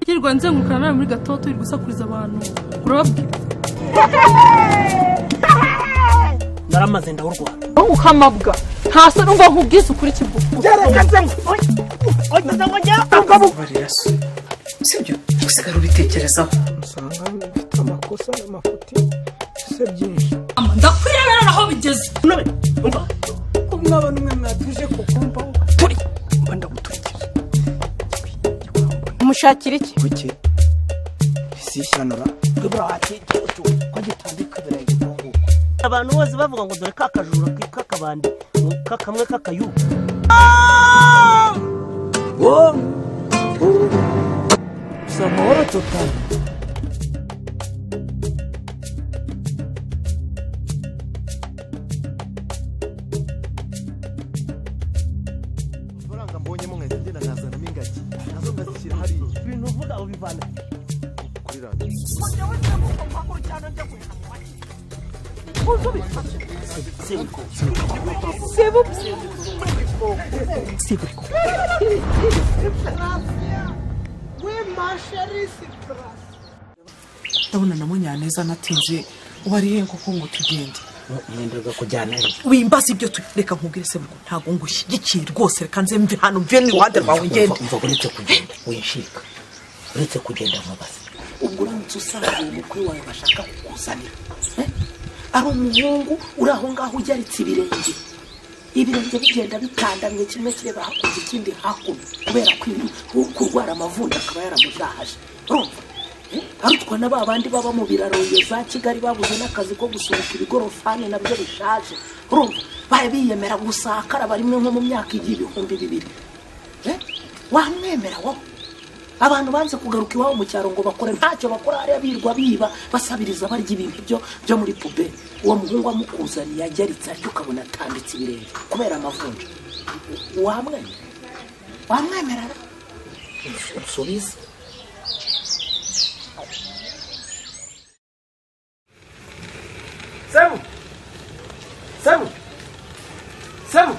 Hirwa nzenguruka nawe muri gato turi gusakuriza abantu urababwira naramaze ndawurwara wowe ukamabwa ntasa numva nkubwiza ukuri kivuga kubarira so sibyo usigara ubitekerezaho usanga mfite amakosa n'amafuti se byinshi ndakwirebera aho bigeze ko mwaba n'umwe mwatuje kukumvaho turi mba ndaguturikije umushakira iki kuki isishyanura ibura hatike ko gitambika birayi gutunguka abantu bose bavuga ngo dore ka kajura k'akabandi kamwe k'akayubu gusa amahoro tutari amafaranga mbonyemo nkahita ngenda nkazanamo ingagi nazo nkazishyira hariya ibintu uvuga ubivana kuri radiyo ndabona na munyaneza natinze wariye kuko ngo tugende nkendaga kujyana wimbaza ibyo tu reka nkubwire se ngo ntabwo ngushyigikiye rwose reka nze mve hano mve n'iruhande rwawe ngende umva uretse kugenda winshika uretse kugenda mubaze ubwo uramutse usanze uwo mukwe wawe bashaka kukuzanira eh? ari umuhungu uri aho ngaho ugeritse ibirenge ibirenge bigenda bitandamye kimwe kireba hakurya ikindi hakuno kubera ko uyu uri kurwara amavunja akaba yaramuzahaje urumva Eh? arutwa na ba bandi baba mu biraro iyo za kigali babuze n'akazi ko gusunika ibigorofani nabyo bishaje urumva bari biyemera gusakara rimwe nko mu myaka igiye ibihumbi bibiri Eh? wamwemera wowe abantu banze kugaruka iwabo mu cyaro ngo bakore ntacyo bakora hariya birwa biba basabiriza barya ibintu byo byo muri puberi uwo muhungu amukuzaniye yageritse atyo ukabona atambitse ibirenge kubera amavunja wamwemera wamwemera ra? unsubize sebu sebu sebu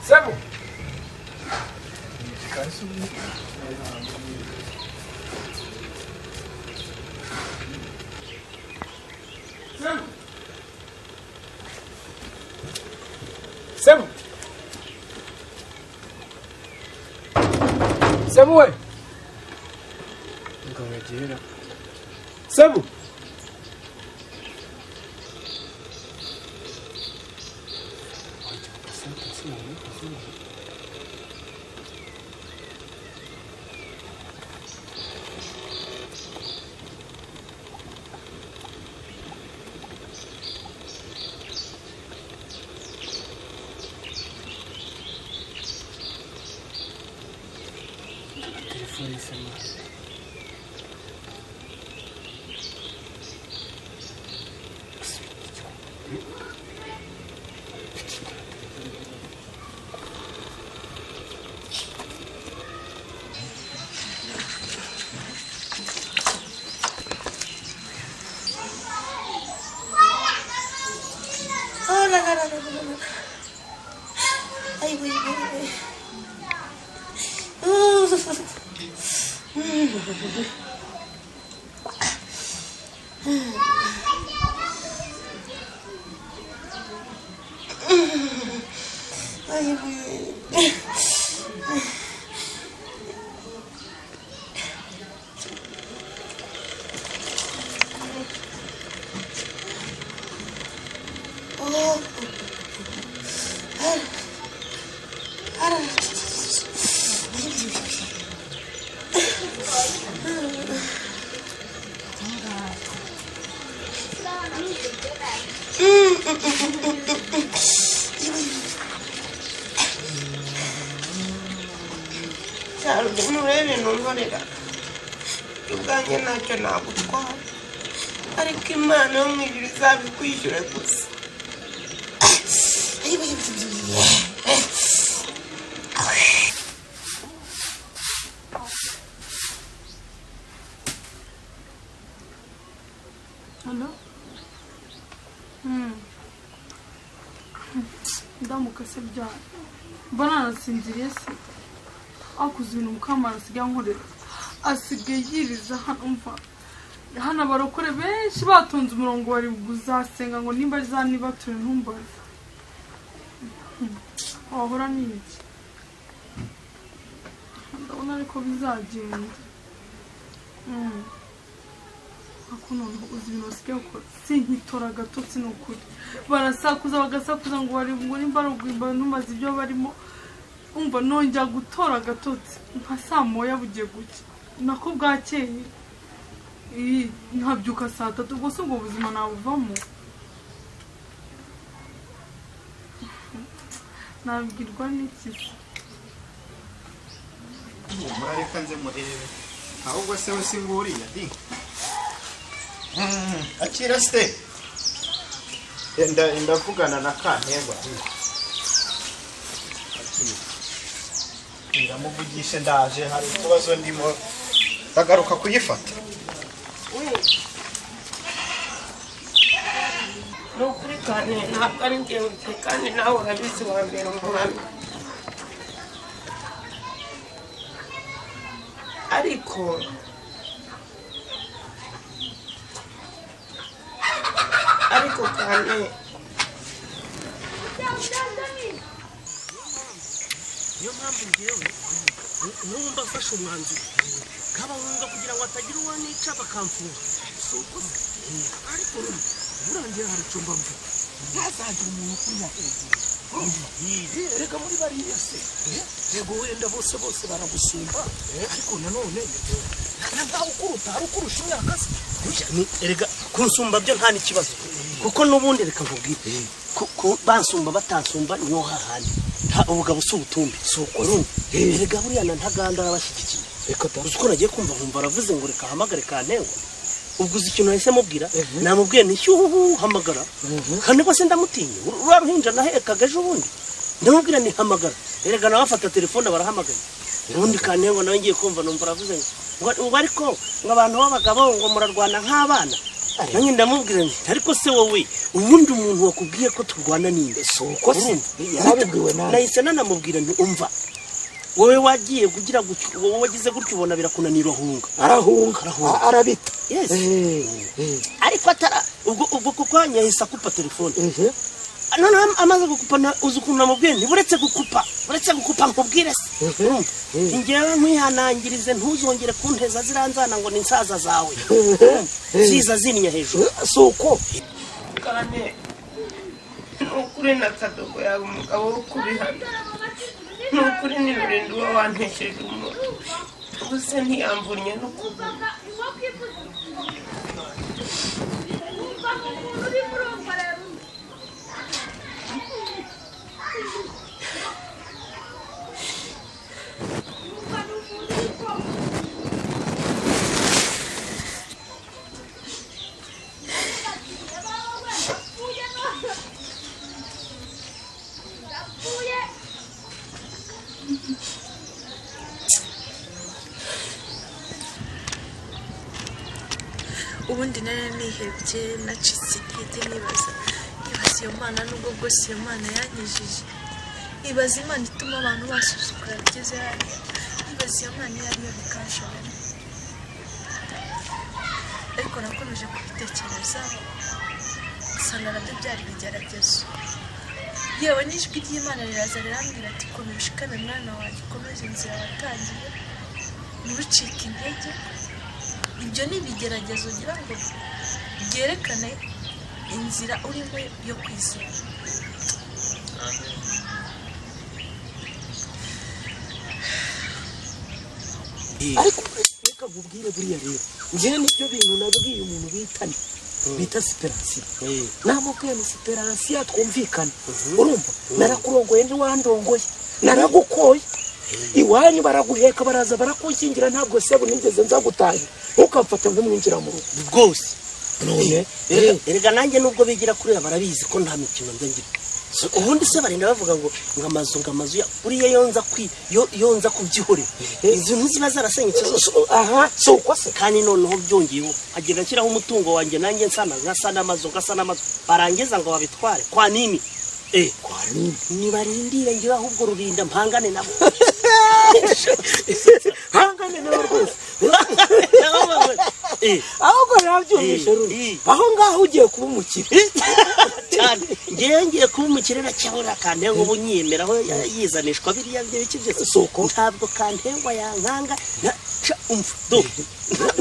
sebu sebu sebu sebu we sebu Oh, no, no, no, no, no, no. Ay, güey, güey, güey. Uh, Ay, güey. Oh. Ara. Ara. cyaro umurere ntunkorera ubwanjye ntacyo nagutwara ariko imana yo mu ijuru izabikwishyura gusa ndamuka se byanyu mba nanasinziriye se akuze ibintu mukamana asigaye ankorera asigaye yiriza hano umva hano abarokore benshi batonze umurongo bari buzasenga ngo nimba zanibature ntumbaze Hmm. wahora ni iki ndabona ariko bizagenda Hmm. ariko noneho uzi ibintu basigaye gukora sinkitora agatotsi ni ukuri barasakuza bagasakuza ngo bari ngo nimba ari ugwimba ntumaze ibyo barimo umva nongera gutora agatotsi nka saa moya bugiye gucya nako bwakeye Ii, nkabyuka saa tatu ubwo si ubwo buzima nabuvamo nabwirwa n'iki se humura reka nze murebe ahubwo se we singuriya di Mm, akira se Eh, nda- ndavugana na kantengwa di Akira. ndamuvugishe ndaje hari ikibazo ndimo ndagaruka kuyifata ni ukuri kandi ntabwo ari njyewe pe kandi nawe urabizi wa mbere umwami ariko ariko kandi niyo mpamvu ngewe n'ubu mbafashe umwanzuro nk'abahunga kugira ngo hatagira uwo nica bakamfura si uko se ariko rero burangiye hari icyo mbabwira ntazagire umuntu ukurya hejuru reka muri bariya se yego wenda bose bose baragusumba ariko nanone na ntawe ukuruta hari ukurusha imyaka se Burya ni- erega kunsumba byo nta n'ikibazo kuko n'ubundi reka nkubwire ku- ku- bansumba batansumba niho hahandi nta ubugabo si ubutumbi si uko nyine erega buriya na ntaganda arabashyigikiye reka da uzi ko nagiye kumva nkumva aravuze ngo reka ahamagare kantengwa ubwo uzi ikintu nahise mubwira namubwiye nti shyuhu hamagara kane se ndamutinya ruriya ruhinja nahekaga ejo bundi ndamubwira nti hamagara erega nawe afata telefone barahamagaye ubundi kantengwa nawe ngiye kumva numva aravuze ngo ngo- ngo ariko ngo abantu b'abagabo ngo murarwana nk'abana nanjye ndamubwira nti ariko se wowe ubundi umuntu wakubwiye ko turwana ninde uko se? Urumva? Yarabibwiwe nawe. nahise nanamubwira nti umva wowe wagiye kugira gutyo wowe wagize gutyo ubona birakunanira ahunga arahunga Arahunga. a- arabita yes Eh, eh, ariko atara ubwo ubwo kuko yahise akupa telefone ehe. noneho am- amaze gukupa na- uzi ukuntu namubwiye nti buretse gukupa buretse gukupa nkubwire se urumva Nti njyewe nkwihanangirize ntuzongere kunteza ziriya nzana ngo ni insaza zawe Urumva? ziza zinnya hejuru si uko kandi ni ukuri na kadogo yawe umugabo wo kubihana ni ukuri ni rurinda uba wantesheje umuntu gusa ntiyamvunye n'ukuguru ubundi nari nihebye nacitse intege nibaza ibaza iyo mana nubwo bwose iyo mana yanyijije ibaza imana ituma abantu basuzugura bigeze hariya ibaza iyo mana iyo ariyo bikanshobora ariko nakomeje kubitekereza nsanga nabyo byari ibigeragezo yewe n'ijwi ry'imana riraza rirambwira ati komera ushikamye mwana wanjye ukomeze inzira watangiye ntucike intege ibyo ni ibigeragezo ugira ngo byerekane inzira urimo yo kwizera ariko reka nkubwire buriya rero njyewe nibyo bintu nabwiye umuntu bitane bita siperansiyo namubwiye ni siperansiyo twumvikane urumva narakurongoye ntiwandongoye naragukoye iwanyu baraguheka baraza barakunkingira ntabwo sebu nigeze nzagutahira ntukafate nk'umwinjira mu rugo bwose none Erega- erega nanjye nubwo bigira kuriya barabizi ko nta mikino nza ngira So, ubundi se barinda bavuga ngo ngo amazu ngo amazu ya- buriya yonza kwi yo- yonza kubyihorera izi nzu ziba zarasenyutse zose aha si uko se kandi noneho byongeyeho agenda ashyiraho umutungo wanjye nanjye nsana nkasa n'amazu nkasa n'amazu barangiza ngo babitware kwa nini eh kwa nini nibarindire ngira ahubwo rurinda mpangane nabo mpangane nabo rwose eh ahubwo nabyumvise Eh, rundi eh. aho ngaho ugiye kuba umukire cyane ngewe ngiye kuba umukire na cyabura kantengwa ubu nyiyemeraho ya- yizanishwa biriya byo biki byose Soko. ntabwo kantengwa yankanga na ca umva do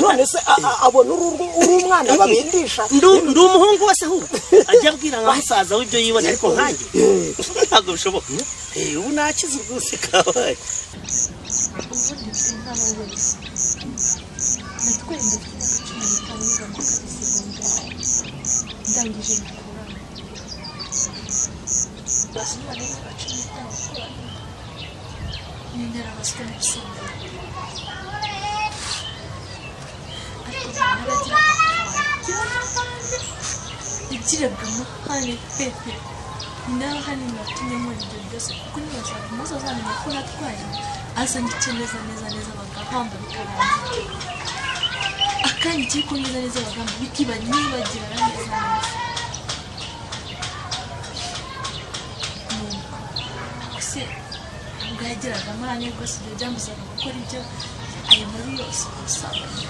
none se a- a- abona uri uri- uri umwana babindisha Ndu- ndi umuhungu wese ahubwo ajya abwira nka musaza w'ibyo yibona ariko nkanjye ntabwo bishoboka Eh, ubu nakize rwose kabaye ubundi sinama wese natwaye ndetse imyaka cumi n'itanu yiga muri segonderi ndangije nakorana basi umwana w'imyaka cumi n'itanu akorana nyongera abaswe n'isengero ariko naragira igirebwa amahane pepe ni nawe hano natumye muri ibyo byose kuko nibashaka umunsi azamenya ko natwaye azanditse neza neza neza bagahamba bikarangira akandikiye ko neza neza bagahamba bikiba nibagirana neza neza Nuko, ese ubwo yagiraga amahane rwose ibyo byambuzaga gukora ibyo ayo mabi yose ubusambanyi